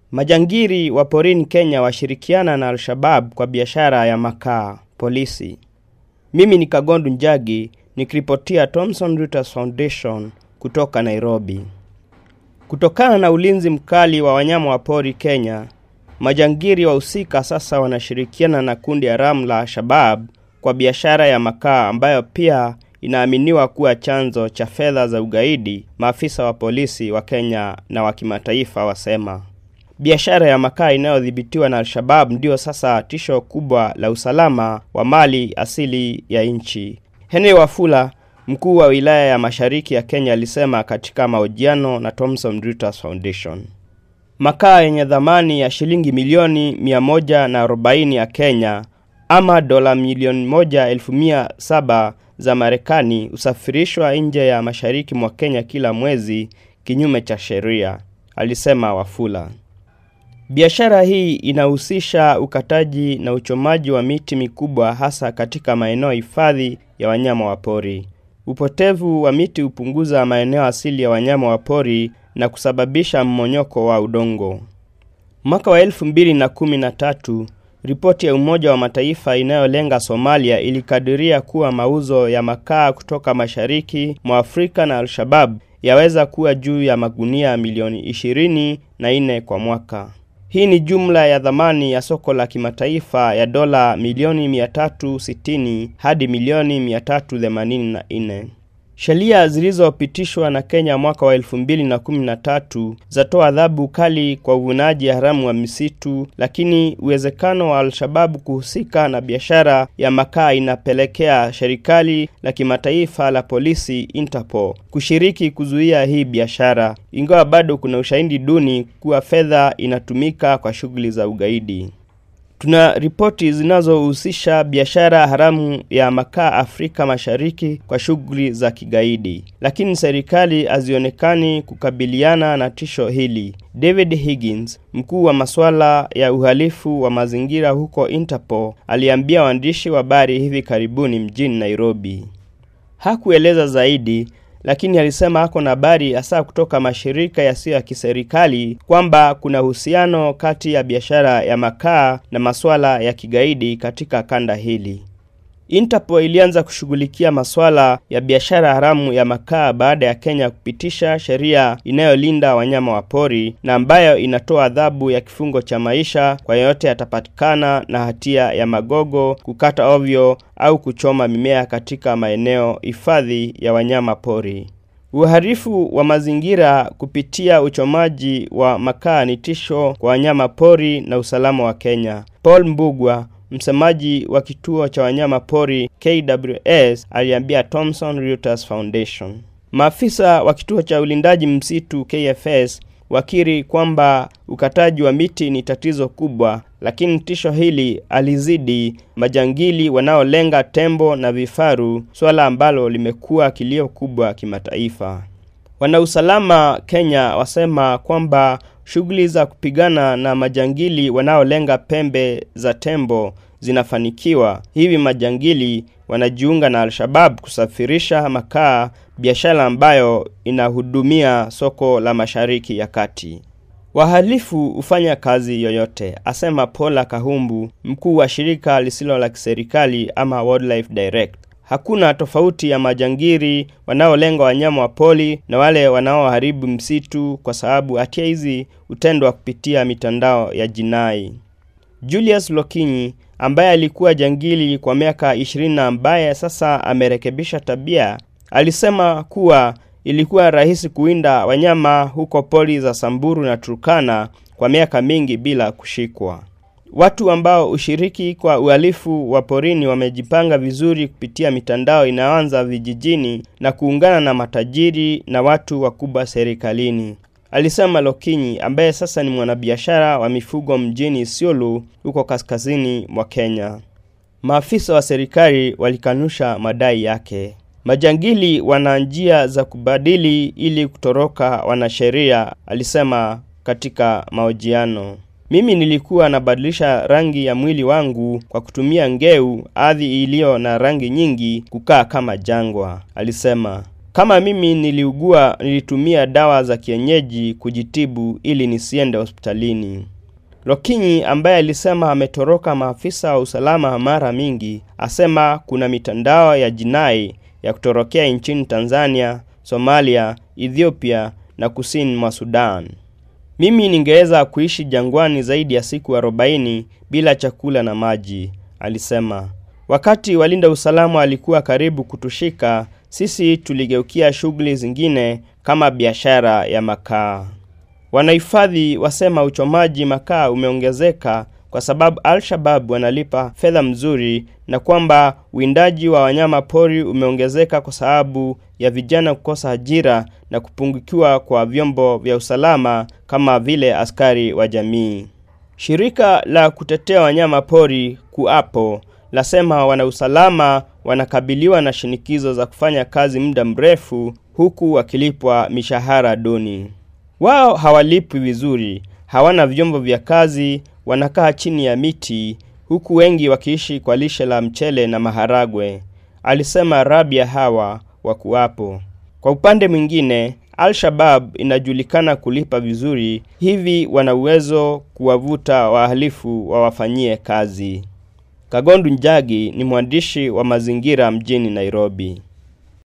Majangiri wa porini Kenya washirikiana na Al-Shabab kwa biashara ya makaa. Polisi. Mimi ni Kagondu Njagi nikiripotia Thomson Reuters Foundation kutoka Nairobi. Kutokana na ulinzi mkali wa wanyama wa pori Kenya, majangiri wahusika sasa wanashirikiana na kundi haramu la Shabab kwa biashara ya makaa ambayo pia inaaminiwa kuwa chanzo cha fedha za ugaidi, maafisa wa polisi wa Kenya na wa kimataifa wasema. Biashara ya makaa inayodhibitiwa na Al-Shabab ndio sasa tisho kubwa la usalama wa mali asili ya nchi. Henry Wafula, mkuu wa wilaya ya Mashariki ya Kenya, alisema katika mahojiano na Thomson Reuters Foundation. Makaa yenye dhamani ya shilingi milioni 140 ya Kenya ama dola milioni moja elfu mia saba za Marekani husafirishwa nje ya mashariki mwa Kenya kila mwezi kinyume cha sheria, alisema Wafula. Biashara hii inahusisha ukataji na uchomaji wa miti mikubwa hasa katika maeneo hifadhi ya wanyama wa pori. Upotevu wa miti hupunguza maeneo asili ya wanyama wa pori na kusababisha mmonyoko wa udongo. Mwaka wa elfu mbili na kumi na tatu ripoti ya Umoja wa Mataifa inayolenga Somalia ilikadiria kuwa mauzo ya makaa kutoka mashariki mwa Afrika na Al-Shabab yaweza kuwa juu ya magunia milioni ishirini na nne kwa mwaka. Hii ni jumla ya dhamani ya soko la kimataifa ya dola milioni 360 hadi milioni 384. Sheria zilizopitishwa na Kenya mwaka wa 2013 zatoa adhabu kali kwa uvunaji haramu wa misitu, lakini uwezekano wa Al-Shababu kuhusika na biashara ya makaa inapelekea serikali la kimataifa la polisi Interpol kushiriki kuzuia hii biashara, ingawa bado kuna ushahidi duni kuwa fedha inatumika kwa shughuli za ugaidi. Tuna ripoti zinazohusisha biashara haramu ya makaa Afrika Mashariki kwa shughuli za kigaidi, lakini serikali hazionekani kukabiliana na tisho hili. David Higgins, mkuu wa masuala ya uhalifu wa mazingira huko Interpol, aliambia waandishi wa habari hivi karibuni mjini Nairobi. Hakueleza zaidi lakini alisema ako na habari hasa kutoka mashirika yasiyo ya kiserikali kwamba kuna uhusiano kati ya biashara ya makaa na masuala ya kigaidi katika kanda hili. Interpol ilianza kushughulikia masuala ya biashara haramu ya makaa baada ya Kenya kupitisha sheria inayolinda wanyama wa pori na ambayo inatoa adhabu ya kifungo cha maisha kwa yeyote atapatikana na hatia ya magogo, kukata ovyo au kuchoma mimea katika maeneo hifadhi ya wanyama pori. Uharifu wa mazingira kupitia uchomaji wa makaa ni tisho kwa wanyama pori na usalama wa Kenya. Paul Mbugwa msemaji wa kituo cha wanyama pori KWS aliambia Thomson Reuters Foundation. Maafisa wa kituo cha ulindaji msitu KFS wakiri kwamba ukataji wa miti ni tatizo kubwa, lakini tisho hili alizidi majangili wanaolenga tembo na vifaru, swala ambalo limekuwa kilio kubwa kimataifa. Wanausalama Kenya wasema kwamba shughuli za kupigana na majangili wanaolenga pembe za tembo zinafanikiwa. Hivi majangili wanajiunga na Al-Shabab kusafirisha makaa, biashara ambayo inahudumia soko la Mashariki ya Kati. Wahalifu hufanya kazi yoyote, asema Paula Kahumbu, mkuu wa shirika lisilo la kiserikali ama Wildlife Direct. Hakuna tofauti ya majangiri wanaolenga wanyama wa pori na wale wanaoharibu msitu, kwa sababu hatia hizi hutendwa kupitia mitandao ya jinai. Julius Lokinyi ambaye alikuwa jangili kwa miaka 20 na ambaye sasa amerekebisha tabia, alisema kuwa ilikuwa rahisi kuwinda wanyama huko pori za Samburu na Turkana kwa miaka mingi bila kushikwa. Watu ambao ushiriki kwa uhalifu wa porini wamejipanga vizuri kupitia mitandao inayoanza vijijini na kuungana na matajiri na watu wakubwa serikalini, alisema Lokinyi ambaye sasa ni mwanabiashara wa mifugo mjini Isiolo huko kaskazini mwa Kenya. Maafisa wa serikali walikanusha madai yake. Majangili wana njia za kubadili ili kutoroka wanasheria, alisema katika mahojiano. Mimi nilikuwa nabadilisha rangi ya mwili wangu kwa kutumia ngeu, ardhi iliyo na rangi nyingi, kukaa kama jangwa, alisema. Kama mimi niliugua, nilitumia dawa za kienyeji kujitibu ili nisiende hospitalini. Lokinyi ambaye alisema ametoroka maafisa wa usalama mara mingi, asema kuna mitandao ya jinai ya kutorokea nchini Tanzania, Somalia, Ethiopia na kusini mwa Sudan. Mimi ningeweza kuishi jangwani zaidi ya siku arobaini bila chakula na maji, alisema. Wakati walinda usalama walikuwa karibu kutushika, sisi tuligeukia shughuli zingine kama biashara ya makaa. Wanahifadhi wasema uchomaji makaa umeongezeka kwa sababu Al-Shabab wanalipa fedha mzuri na kwamba uwindaji wa wanyama pori umeongezeka kwa sababu ya vijana kukosa ajira na kupungukiwa kwa vyombo vya usalama kama vile askari wa jamii. Shirika la kutetea wanyama pori KUAPO lasema wanausalama wanakabiliwa na shinikizo za kufanya kazi muda mrefu huku wakilipwa mishahara duni. Wao hawalipwi vizuri, hawana vyombo vya kazi, wanakaa chini ya miti huku wengi wakiishi kwa lishe la mchele na maharagwe, alisema Rabia Hawa wa KUAPO. Kwa upande mwingine, Al-Shabab inajulikana kulipa vizuri, hivi wana uwezo kuwavuta wahalifu wawafanyie kazi. Kagondu Njagi ni mwandishi wa mazingira mjini Nairobi.